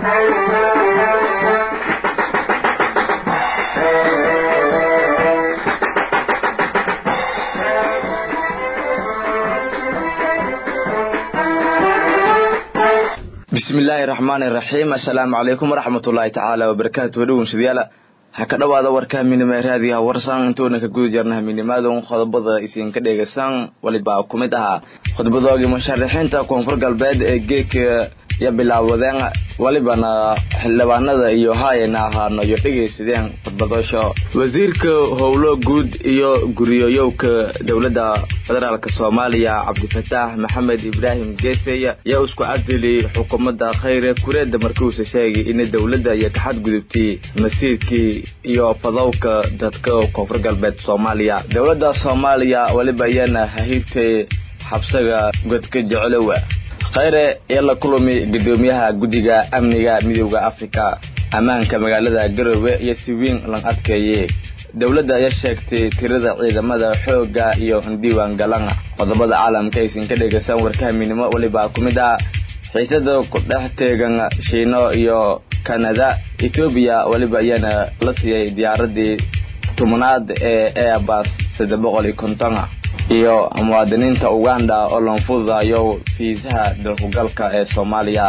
bismillaahi raxmaani raxiim assalaamu calaykum waraxmatullaahi tacaala wabarakaatu wadhowanshadayaala ha ka dhowaada warka minima raadiyaha warsan intuuna ka guda jarna haminimaadon qodobada isinka dhegaysaan walibaa ku mid ahaa khudbadoogii musharaxiinta koonfur galbeed ee geedka ya bilaawadeen walibana xildhibaanada iyo haayana ahaano iyo dhegaysadeen khudbadosho wasiirka howlo guud iyo guriyoyowka dowladda federaalk soomaaliya cabdifataax maxamed ibraahim geesey yaa isku cadili xukuumadda khayre kureedda markuusa sheegay in dowladda iyo ka xadgudubtay masiirkii iyo fadowka dadka koonfur galbeed soomaaliya dowladda soomaaliya waliba iyana hahirtay xabsaga godka jeclowa khayre ee la kulami gudoomiyaha guddiga amniga midooda afrika ammaanka magaalada garowe iyo si weyn lan adkeeyey dowladda ayaa sheegtay tirada ciidamada xoogga iyo diiwaan galana qodobada caalamka aysan ka dhegaysan warkaha midnimo walibaa ku mid ah xiisada ku dhex teegan shiino iyo kanada etoobiya waliba ayaana la siiyey diyaaradii tobnaad ee airbus saddex boqol iyo kontona iyo muwaadiniinta uganda oo loonfududayo fiisaha dalkugalka ee soomaaliya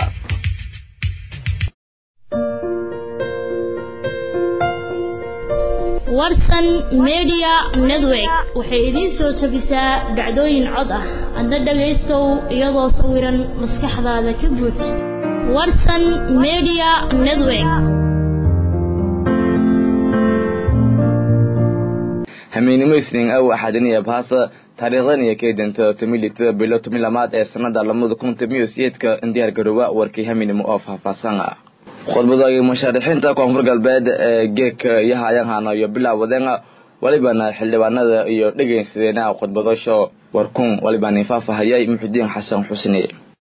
warsan media network waxay idiin soo jebisaa dhacdooyin cod ah adna dhagaystow iyadoo sawiran maskaxdaada ka buuj warsan media network hamiinimo isniin aw axadiniya baasa taariikhdan iyo keydanta tomilita bilo tomi lamaad ee sanada lamada kun tomiyo siyeedka diyaar garooba warkii haminimo oo faahfaahsan ah khudbadoogii musharaxiinta koonfur galbeed ee geedka iyo hayanhana iyo bilaawadeen walibana xildhibaanada iyo dhegaysadeenaha khudbadosho warkun walibana faafahayay muxudiin xasan xusni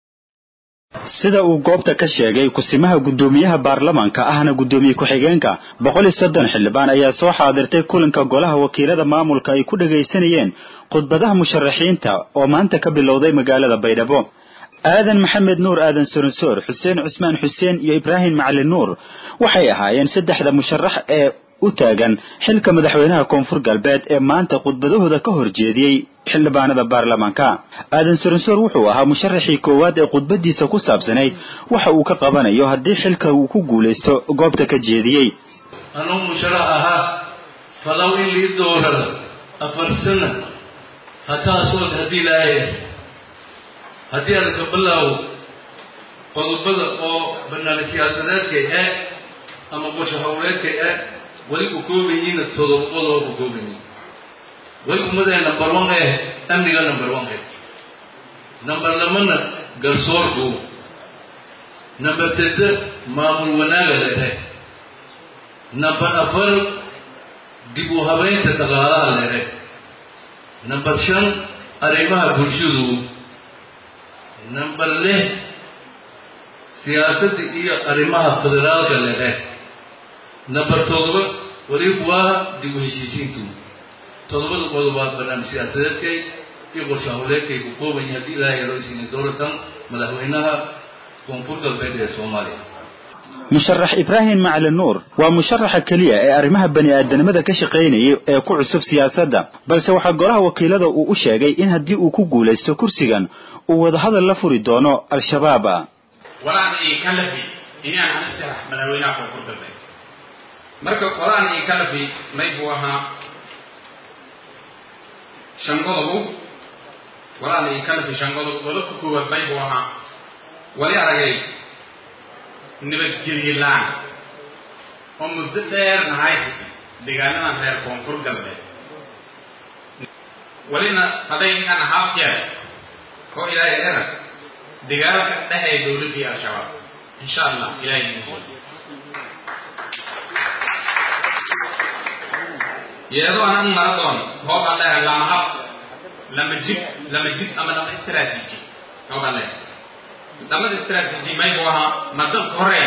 sida uu goobta ka sheegay kusimaha guddoomiyaha baarlamaanka ahna guddoomiye ku-xigeenka boqol iyo soddon xildhibaan ayaa soo xaadirtay kulanka golaha wakiilada maamulka ay ku dhagaysanayeen khudbadaha musharaxiinta oo maanta ka bilowday magaalada baydhabo aadan maxamed nuur aadan soronsoor xuseen cusmaan xuseen iyo ibraahim macalin nuur waxay ahaayeen saddexda musharax ee u taagan xilka madaxweynaha koonfur galbeed ee maanta khudbadahooda ka horjeediyey xildhibaanada baarlamaanka aadan soronsoor wuxuu ahaa musharaxii koowaad ee khudbadiisa ku saabsanayd waxa uu ka qabanayo haddii xilka uu ku guulaysto goobta ka jeediyey anuu musharax ahaa falow in lii doorada afar sana hataasood haddii laaya haddii aan ka bilaawo qodobada oo banaani siyaasadeedkay ah ama qosho howleedkay ah weli u koobayiina todoba qodob u koobayiin weli ummadee number one eh amniga number one eh number lamana garsoorku number sede maamul wanaaga leedahay number afar dib u habeynta dhaqaalaha leedahay number shan arrimaha bulshadu number lix siyaasadda iyo arrimaha federaalka leedahay number todoba weliba waa dib u heshiisiintu todobada qodobaad barnaamij siyaasadeedkay iyo qorsho howleedkay ku kooban yahay haddii ilaahay loo isiinay dooratan madaxweynaha koonfur galbeed ee soomaaliya musharax ibraahim macalin nuur waa musharaxa keliya ee arrimaha bani aadanimada ka shaqaynayay ee ku cusub siyaasadda balse waxaa golaha wakiilada uu u sheegay in haddii uu ku guulaysto kursigan uu wadahadal la furi doono al-shabaab walaan ii kalafi inaan anshax madaxweynaha koonfur galbeed marka qolaan ii kalafi maybuu ahaa shan qodobu walaan ii kalafi shan qodob qodobka koowaad maybuu ahaa wali aragay nabadgelye la-aan oo muddo dheerna haysata deegaanadan reer koonfur galbeed walina haday inaan haaf yahay oo ilaahay erag dagaalka dhexee dowladdii al-shabaab insha allah ilahay inoo iyadoo aan u mara doono hoob aan leeyahay lama hab lama jid lama jid ama lama istaraatiiji hoob aan leeyahay lamada istaraatiiji maybu ahaa madanka hore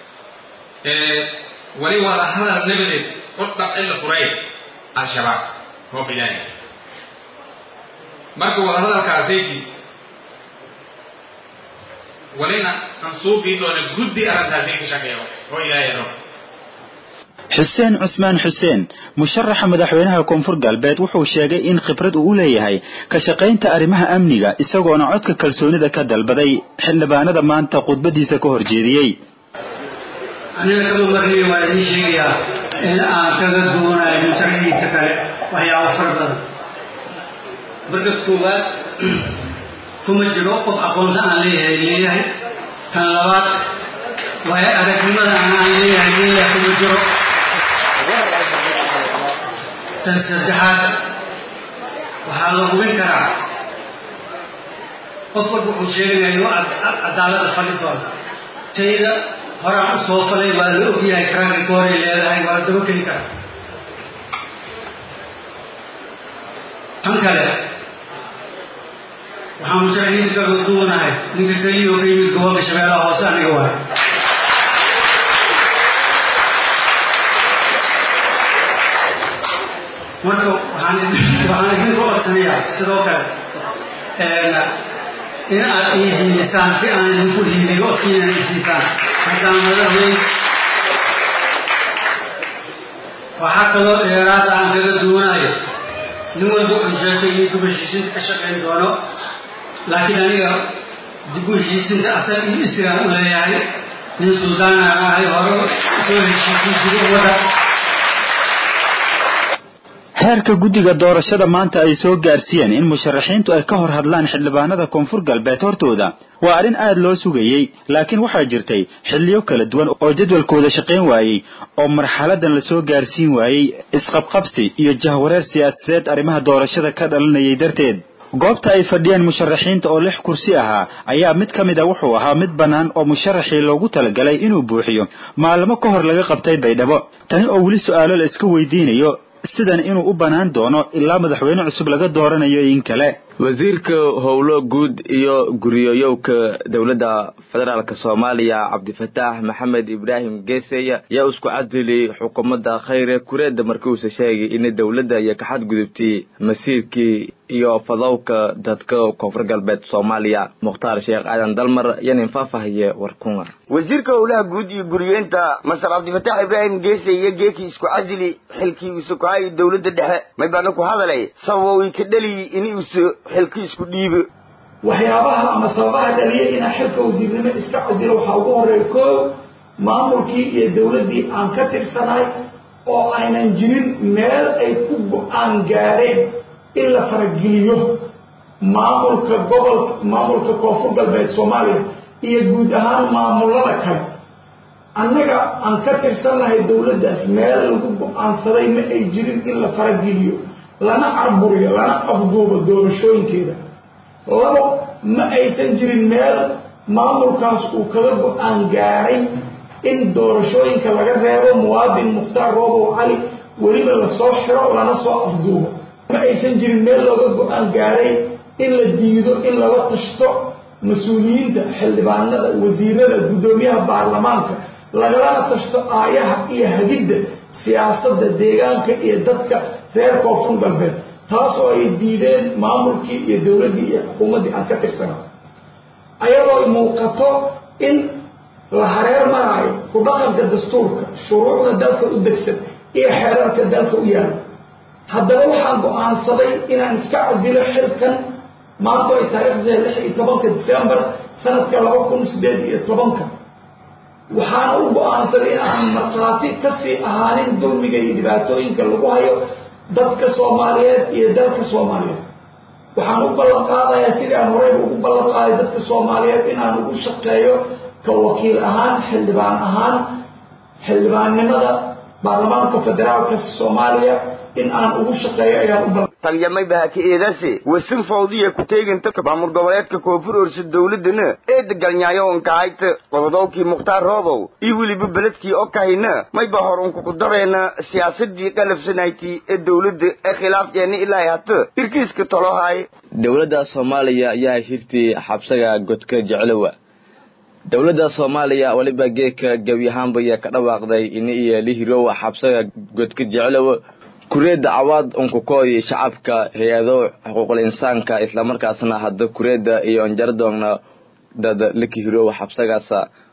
wali wada hadal nabadeed odha ila furay al-shabaab hoob ilaahay marka wada hadalkaasayki walina aan suubii doona guddi arrintaasi ka shaqeeyo oo ilaahay rabo xuseen cusmaan xuseen musharaxa madaxweynaha koonfur galbeed wuxuu sheegay in khibrad uu u leeyahay ka shaqaynta arrimaha amniga isagoona codka kalsoonida ka dalbaday xildhibaanada maanta khudbadiisa ka horjeediyey aniga kama marnay waa idiin sheegayaa in aan kaga duwanayo musharaxiinta kale waxyaabo fara badan marka koowaad kuma jiro qof aqoonta aan leeyahay leeyahay kan labaad waayo aragnimada aan leeyahay leeyahay kuma jiro tan saddexaad waxaa la hubin karaa qof walba wuxuu sheegaya inuu cadaalada fali doono tayda horaan u soo falay waa la ogyahay karaanka gooray leedahay waa la daba geli karaa tan kale waxaan musharaxiinta kaga duwanahay ninka keliya oo ka yimid gobolka shabeellaha hoose aniga waay marka waxaan waxaan idinku codsanayaa sidoo kale in aad ii hiilisaan si aan idinku hiiliyo odkiina isiisaan haddaan madaxweyn waxaa kaloo dheeraada aan kaga duwanayo nin walba wuxuu sheegtay inuu dib u heshiisinta ka shaqayn doono laakiin aniga dib u heshiisinta asaga iyo isgaan u leeyahay nin suldaan aan ahay hore soo heshiisin jiri ummadda heerka guddiga doorashada maanta ay soo gaarsiiyeen in musharaxiintu ay ka hor hadlaan xildhibaanada koonfur galbeed hortooda waa arrin aad loo sugayey laakiin waxaa jirtay xilliyo kala duwan oo jadwalkooda shaqayn waayey oo marxaladan la soo gaarsiin waayey isqabqabsi iyo jahwareer siyaasadeed arrimaha doorashada ka dhalanayay darteed goobta ay fadhiyeen musharaxiinta oo lix kursi ahaa ayaa mid ka mid a wuxuu ahaa mid bannaan oo musharaxii loogu talagalay inuu buuxiyo maalmo ka hor laga qabtay baydhabo tani oo weli su-aalo la iska weydiinayo sidan inuu u bannaan doono ilaa madaxweyne cusub laga dooranayo in kale wasiirka howlo guud iyo guriyooyowka dowladda federaalk soomaaliya cabdifataax maxamed ibraahim geesey yaa isku cadilay xukuumadda khayre kureedda markiuusa sheegay in dowladda iyo ka xadgudubtay masiirkii iyo fadowka dadka koonfur galbeed soomaaliya mukhtaar sheekh aadan dalmar yanin faahfaahiye warkunga wasiirka howlaha guud iyo guriyeenta masar cabdifataax ibraahim geese iyo geekii isku casili xilkii uu sukahay dowladda dhexe may baana ku hadalay sababo ii ka dhaliyi inuusa xilki isku dhiibo waxyaabaha ama sababaha dhaliyay inaan xilka wasiirnimo iska casilo waxaa ugu horeeya koo maamulkii iyo dowladdii aan ka tirsanahay oo aynan jirin meel ay ku go-aan gaareen in la farageliyo maamulka gobolka maamulka koonfur galbeed soomaaliya iyo guud ahaan maamulada kale annaga aan ka tirsannahay dowladdaas meel lagu go-aansaday ma ay jirin in la farageliyo lana carburiyo lana afduubo doorashooyinkeeda labo ma aysan jirin meel maamulkaas uu kaga go-aan gaaray in doorashooyinka laga reebo muwaadin mukhtaar roobow cali weliba lasoo xiro lana soo afduubo ma aysan jirin meel looga go-aan gaaray in la diido in lala tashto mas-uuliyiinta xildhibaanada wasiirada guddoomiyaha baarlamaanka lagalana tashto aayaha iyo hagidda siyaasadda deegaanka iyo dadka reer koonfur galbeed taas oo ay diideen maamulkii iyo dowladdii iyo xukuumaddii aan ka tirsana ayadoo muuqato in la hareer maraayo ku dhaqanka dastuurka shuruucda dalka u degsan iyo xeerarka dalka u yaala haddaba waxaan go-aansaday inaan iska casilo xilkan maanto ay taariikhdeeda lix iyo tobanka decembar sanadka laba kun sideed iyo tobanka waxaana u go-aansaday inaan markhaati kasii ahaanin dulmiga iyo dhibaatooyinka lagu hayo dadka soomaaliyeed iyo dalka soomaaliyeed waxaan u ballan qaadayaa sidii aan horeyba ugu ballan qaaday dadka soomaaliyeed inaan ugu shaqeeyo ka wakiil ahaan xildhibaan ahaan xildhibaannimada baarlamaanka federaalka soomaaliya in aan ugu shaqeeyo ayaan u ballan talyamay bahaki eedase wasin fawdiya ku teeganta maamul goboleedka koonfur orsa dowladana ee degalnyaayo onkahayta qododowkii mukhtaar roobow iyo weliba beledkii okahayna mayba hor unkuku dareena siyaasadii qalafsanayti ee dowladda ee khilaafkeena ilaa hata irkiiska tolohay dowladda soomaaliya ayaa hirtay xabsaga godka jeclowa dowladda soomaaliya weliba geedka gebi ahaanbaya ka dhawaaqday ini iyo lihirowa xabsaga godka jeclowa kureedda cawaad unkukooy shacabka hay-ado xuquuqul insaanka islamarkaasna hadda kureedda iyo onjaradoogna dad la kihirow xabsagaas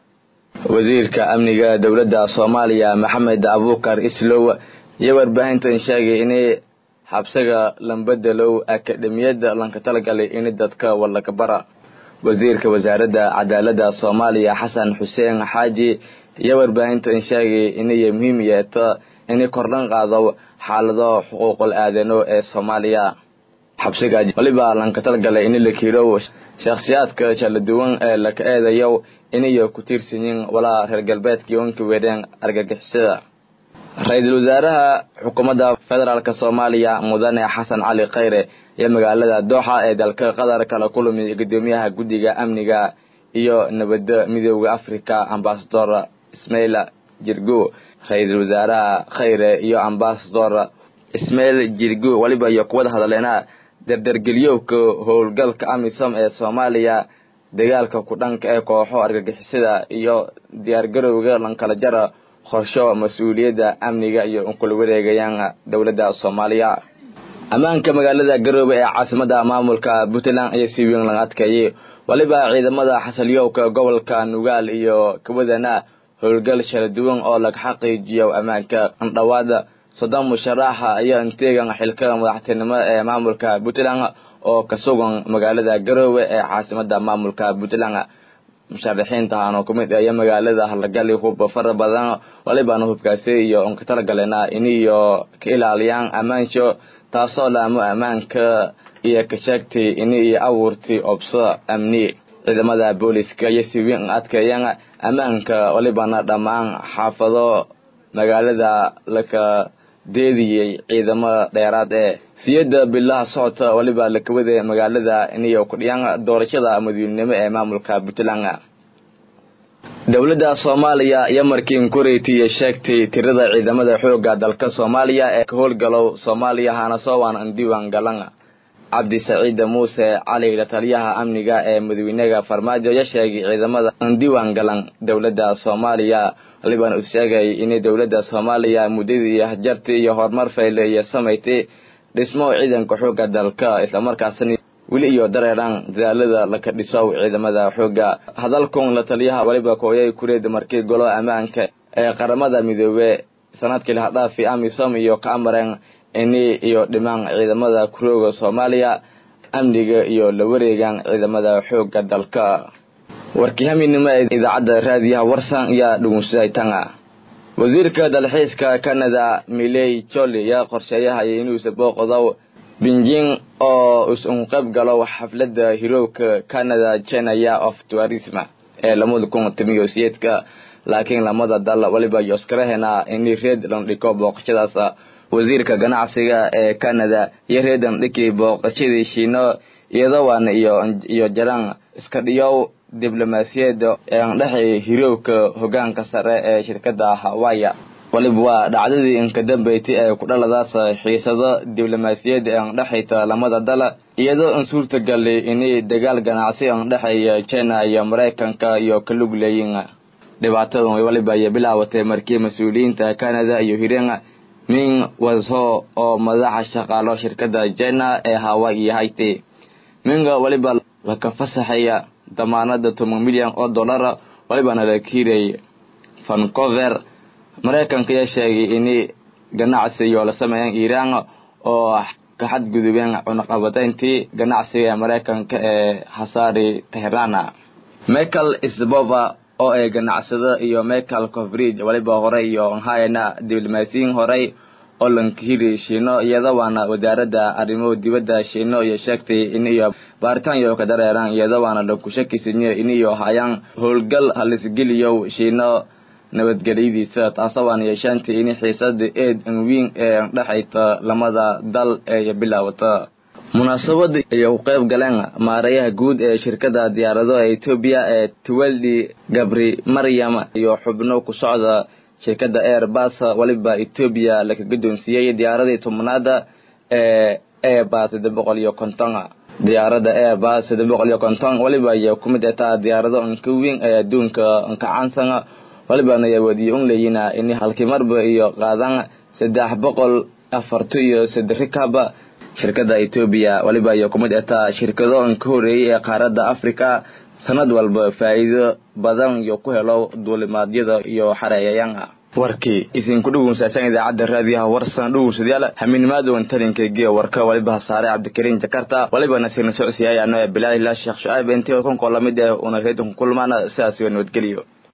wasiirka amniga dowladda soomaaliya maxamed abuukar islow iyo warbaahintan sheegay inay xabsiga lambedelow akademiyadda lanka talagalay in dadka walakabara wasiirka wasaaradda cadaaladda soomaaliya xasan xuseen xaaji iyo warbaahintan sheegay inay muhiim yeeto inay kordhan qaado xaalado xuquuqul aadano ee soomaaliya xabsiga waliba lanka talagalay in la kiirow shakhsiyaadka kala duwan ee laka eedayo inay ku tiirsan yihiin walaa reer galbeedkii wanka weereen argagixisada ra-iisul wasaaraha xukuumadda federaalk soomaaliya mudane xasan cali khayre iyo magaalada dooxa ee dalka qatar kala kulmi gudoomiyaha guddiga amniga iyo nabadda midooda africa ambasador ismail jirgo ra-iisul wasaaraha khayre iyo ambasador ismail jirgo waliba iyo kuwada hadaleena dardargeliyowka howlgalka amisom ee soomaaliya dagaalka ku dhanka ee kooxo argagixisada iyo diyaargarowga lankala jara qorsho mas-uuliyadda amniga iyo unkula wareegayaan dowladda soomaaliya ammaanka magaalada garoobe ee caasimada maamulka puntland ayaa si weyn laga adkeeyay waliba ciidamada xasalyowka gobolka nugaal iyo kawadana howlgal kala duwan oo laga xaqiijiyo ammaanka andhawaada soddon musharaxa ayaa inteegan xilka madaxtinimo ee maamulka puntland oo ka sugan magaalada garoowe ee caasimada maamulka puntland musharaxiintahan oo kumid iyo magaalada halagali hub fara badan walibana hubkaasi iyo unka talagaleena iniyo ka ilaaliyaan ammaansho taasoo laamo ammaanka iyo ka sheegtay ini iyo abuurtay obso amni ciidamada booliska iyo si weyn adkeeyaan ammaanka walibana dhammaan xaafado magaalada laka deediyey ciidamo dheeraad ee siyada bilaha socota waliba lakawada magaalada iniyo kudhiyaan doorashada madaxweynenimo ee maamulka puntland dowladda soomaaliya iyo markiin kureytiya sheegtay tirada ciidamada xooga dalka soomaaliya ee ka howlgalow soomaaliya hanasowan diiwaan galan cabdi saciid muuse cali la taliyaha amniga ee madaxweynaha farmaajo ya sheegay ciidamada diiwaan galan dowladda soomaaliya walibana uu sheegay in dowladda soomaaliya muddadii jarti iyo horumar fayle iyo samaysay dhismo ciidanka xooga dalka islamarkaasna weli iyo dareeraan dadaalada laka dhisow ciidamada xooga hadalkun la taliyaha waliba kooyay kureed markii golo ammaanka ee qaramada midoobe sanadkii lahadhaafi amisom iyo ka amareen ini iyo dhimaan ciidamada kurooga soomaaliya amniga iyo la wareegaan ciidamada xooga dalka warkii haminimo ee idaacadda raadiyaha warsan ayaa dhugunsaday tanga wasiirka dalxiiska canada miley joli ayaa qorsheeyahaya inuusa booqdow binjing oo is-un qayb galo xafladda hirowka canada genaya of tourism ee lamada kun timiyo siyeedka laakiin lamada dal waliba yoskarahena ini reed landhiko booqashadaas wasiirka ganacsiga ee canada iyo reedan dhiki booqashadii shiino iyadowan iyo jaraan iska dhiyow diblomaasiyadda ean dhexay hirowka hogaanka sare ee shirkada hawaya waliba waa dhacdadii inka dambeysay ee ku dhaladaas xiisado diblomaasiyadda ean dhexayta lamada dal iyadoo in suurtagalay inay dagaal ganacsi an dhexeeya china iyo maraykanka iyo ka lug leeyiin dhibaatadan waliba ay bilaawatay markii mas-uuliyiinta canada iyo hireen ming washo oo madaxa shaqaalo shirkada china ee hawaii hayti minga waliba laka fasaxaya damaanada toban milyan oo dollara walibana la kiiray vancover maraykanka ayaa sheegay in ganacsi iyo la sameeyaan iiraan oo ka xadgudubeen cunaqabatayntii ganacsiga ee maraykanka ee hasaari teherana michael sbova oo ay ganacsado iyo michael covridge waliba horey iyo hayana diblomaasiyiin horey oo lankahiri shiino iyadawaana wasaaradda arrimuhu dibadda shiino iyo sheegtay in iyo baaritaan iyo ka dareeraan iyadawaana laku shakisinyo in iyo hayaan howlgal halisgeliyow shiino nabadgelyadiisa taasawaan yeeshaantay in xiisada eed anwiin ee dhexayta lamada dal ee bilaawata munaasabada ayay ku qayb galeen maarayaha guud ee shirkada diyaarado ee etoobiya ee tuwaldi gabri maryam iyo xubno ku socda shirkada airbus waliba etoobiya laka guddoonsiiyey diyaaradii tobnaada ee airbus saddex boqol iyo konton diyaarada airbus saddex boqol iyo konton waliba ayay ku mid ataa diyaarado inka weyn ee adduunka inka caansan walibana ay wadiyo un leeyina in halkii marba iyo qaadan saddex boqol afarto iyo saddex rikaba shirkada etoobiya waliba iyo kumid ataa shirkado inka horeeyey ee qaaradda africa sanad walba faa'iido badan iyo ku helo duulimaadyada iyo xareeyayaanha warkii isinku dhugunsaasan idaacadda raadiyaha warsan dhugunsadayaal hamiinimaadon talinka geya warka waliba hasaare cabdikariin jakarta waliba nasiirna socsiyaayano ee bilaal ilaa sheekh shucaib intii konko lamid eh una reedinku kulmaana sidaas iyo nabadgeliyo